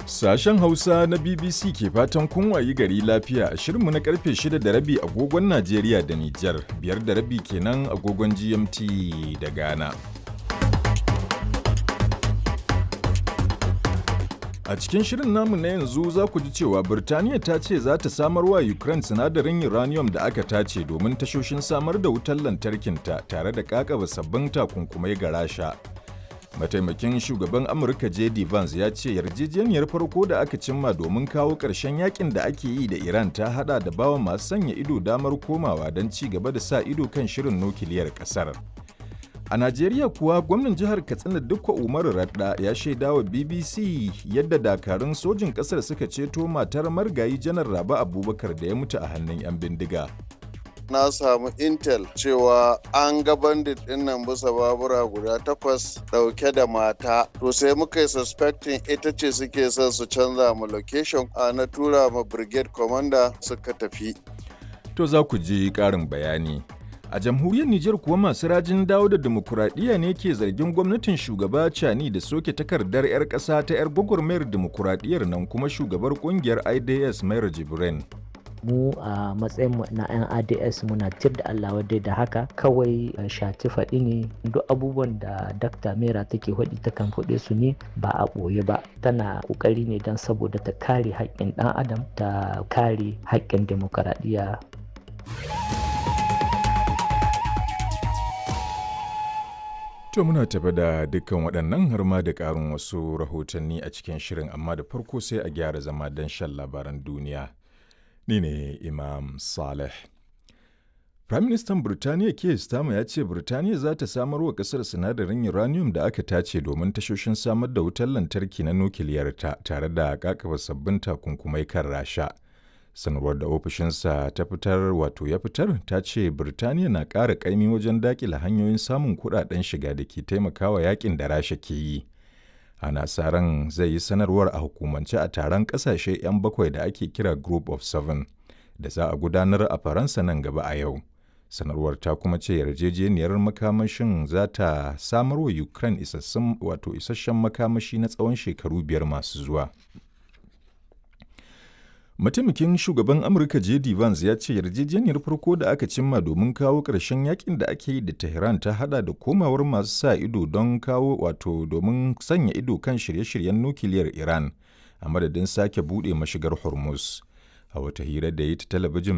Sashen Hausa na BBC ke fatan kun wayi gari lafiya a shirinmu na karfe 6 da rabi agogon Najeriya da Nijar, biyar da rabi kenan agogon GMT da Ghana. A cikin shirin namu na yanzu za ku ji cewa Birtaniya ta ce za ta samar wa Ukraine sinadarin uranium da aka tace domin tashoshin samar da wutar lantarkinta tare da kakaba sabbin takunkumai ga Rasha. Mataimakin shugaban Amurka JD Vance ya ce yarjejeniyar farko da aka cimma domin kawo ƙarshen yakin da ake yi da Iran ta hada da bawa masu sanya ido damar komawa don ci gaba da sa ido kan shirin nukiliyar ƙasar. A Najeriya kuwa gwamnan jihar Katsina Dukko Umaru Radda ya shaida wa BBC yadda dakarun sojin ƙasar suka ceto matar margayi janar Rabi Abubakar da ya mutu a hannun 'yan bindiga. na samu intel cewa an ga bandit din nan bisa babura guda takwas dauke da mata to sai muka yi suspecting ita ce suke son su canza mu location a na tura ma brigade commander suka tafi To za ku ji ƙarin bayani. A jamhuriyar Nijar kuwa masu rajin dawo da demokuraɗiyya ne ke zargin gwamnatin shugaba Cani da soke takardar 'yar ƙasa ta 'yar gwagwarmayar demokuraɗiyyar nan kuma shugabar ƙungiyar IDS Mayar Jibrin. mu a matsayin mu na 'yan ads muna tir da allah wadda da haka kawai shati faɗi ne duk abubuwan da dakta mera take faɗi ta kan faɗe su ne ba a ɓoye ba tana ƙoƙari ne don saboda ta kare haƙƙin ɗan adam ta kare haƙƙin demokaradiyya To muna tafi da dukkan waɗannan har ma da ƙarin wasu rahotanni a cikin shirin amma da farko sai a gyara zama don shan labaran duniya. Ni ne Imam Saleh. Firaministan Birtaniya Keir Starmer ya ce Birtaniya za ta samar wa ƙasar sinadarin uranium da aka tace domin tashoshin samar da wutar lantarki na nukiliyarta tare da kakaba sabbin takunkumai kan Rasha. Sanarwar da ofishinsa ta fitar wato ya fitar ta ce Birtaniya na ƙara ƙaimi wajen daƙila hanyoyin samun kuɗaɗen shiga da ke taimakawa yakin da Rasha ke yi. ana sa ran zai yi sanarwar a hukumance a taron kasashe 'yan bakwai da ake kira group of seven da za a gudanar a faransa nan gaba a yau sanarwar ta kuma ce yarjejeniyar makamashin za ta samar wa ukraine isassun wato isasshen makamashi na tsawon shekaru biyar masu zuwa mataimakin shugaban amurka jd vance ya ce yarjejeniyar farko da aka cimma domin kawo ƙarshen yakin da ake yi da tehran ta hada da komawar masu sa ido don kawo wato domin sanya ido kan shirye-shiryen nukiliyar iran a madadin sake buɗe mashigar hormuz a wata hira da ya ta talabijin